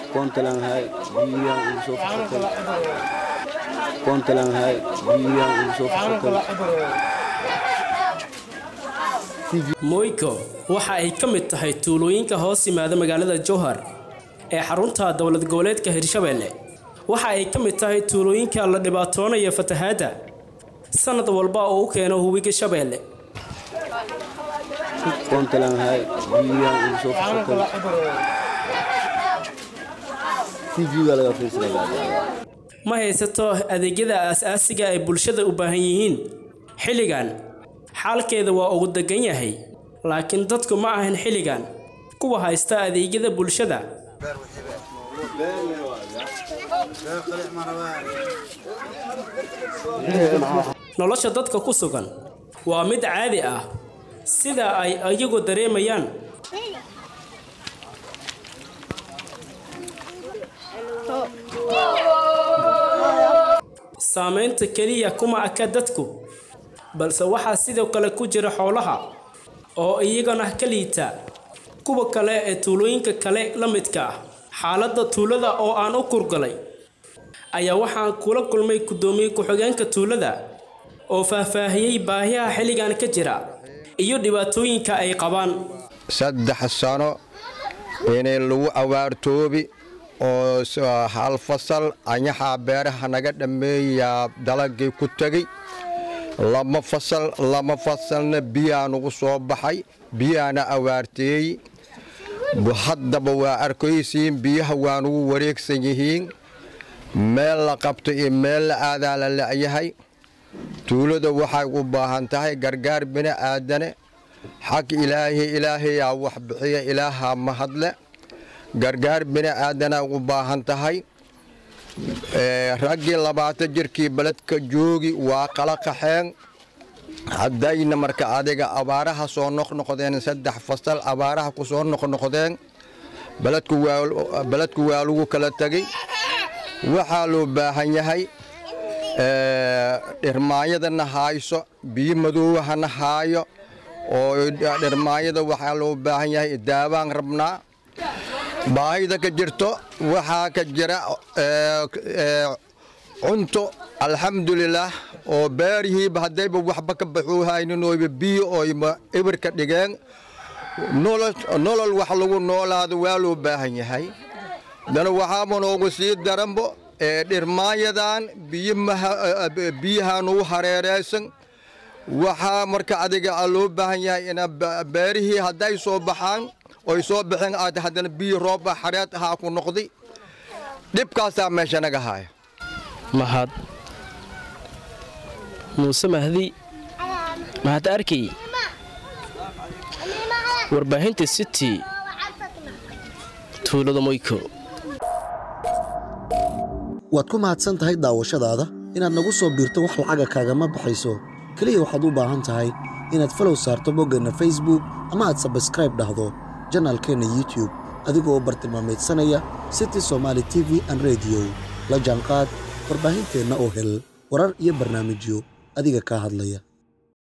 Puntland hay biyaan ugu soo fakatay Puntland hay biyaan ugu soo fakatay moyko waxa ay ka mid tahay tuulooyinka hoos yimaada magaalada jowhar ee xarunta dowlad goboleedka hirshabelle waxa ay ka mid tahay tuulooyinka la dhibaatoonaya fatahaadda sanad walba oo u keeno hubiga shabeelle Puntland hay biyaan ugu soo fakatay TV-ga laga fiirsadaa ma haysato adeegyada aasaasiga ay bulshada u baahan yihiin xilligan xaalkeeda waa ugu degan yahay laakiin dadku ma ahan xilligan kuwa haysta adeegyada bulshada nolosha dadka ku sugan waa mid caadi ah sida ay iyagu dareemayaan saamaynta keliya kuma aka dadku balse waxaa sidoo kale ku jira xoolaha oo iyagana ka liita kuwa kale ee tuulooyinka kale la midka ah xaaladda tuulada oo aan u kurgalay ayaa waxaan kula kulmay guddoomiye ku-xigeenka tuulada oo faahfaahiyey baahiyaha xilligan ka jira iyo dhibaatooyinka ay qabaan saddex sano inay lagu awaartoobi oo hal fasal anyaxaa beeraha naga dhammeeyaa dalagii ku tegey lama fasal lama fasalna biyaa nugu soo baxay biyaana awaarteey haddaba waa arkaysiin biyaha waa nugu wareegsan yihiin meel la qabto iyo meel la aadaa la la'yahay tuulada waxay u baahan tahay gargaar bini aadane xag ilaahi ilaahayaa wax bixiya ilaahaa mahadle gargaar bini aadanaa u baahan tahay raggii labaatan jirkii beledka joogi waa qala qaxeen haddayna marka adiga abaaraha soo noqnoqdeen saddex fasal abaaraha ku soo noqnoqdeen beledku waa lagu kala tegey waxaa loo baahan yahay dhirmaanyadana haayso biyo madoowahana haayo oo dhirmaanyada waxaa loo baahan yahay daawaan rabnaa baahida ka jirto waxaa ka jira cunto alxamdulilaah oo beerihiiba haddayba waxba ka baxuuhayninooyba biyo oyba ibirka dhigeen nolol wax lagu noolaado waa loo baahan yahay dana waxaaba noogu sii daranbo dhirmaanyadan biyaha nugu hareeraysan waxaa marka adiga loo baahan yahay ina beerihii hadday soo baxaan oy soo baxeen aad haddana biyo rooba xareed ahaa ku noqday dhibkaasaa meesha naga haaya mahad muuse mahdi mahad arkay warbaahinta city tuulada moyko waad ku mahadsan tahay daawashadaada inaad nagu soo biirto wax lacaga kaagama baxayso keliya waxaad u baahan tahay inaad falow saarto boggeenna facebook ama aad sabskraib dhahdo janaalkeenna youtube adigoo bartilmaamaydsanaya city somaali t v an rediyo la jaanqaad warbaahinteenna oo hel warar iyo barnaamijyo adiga kaa hadlaya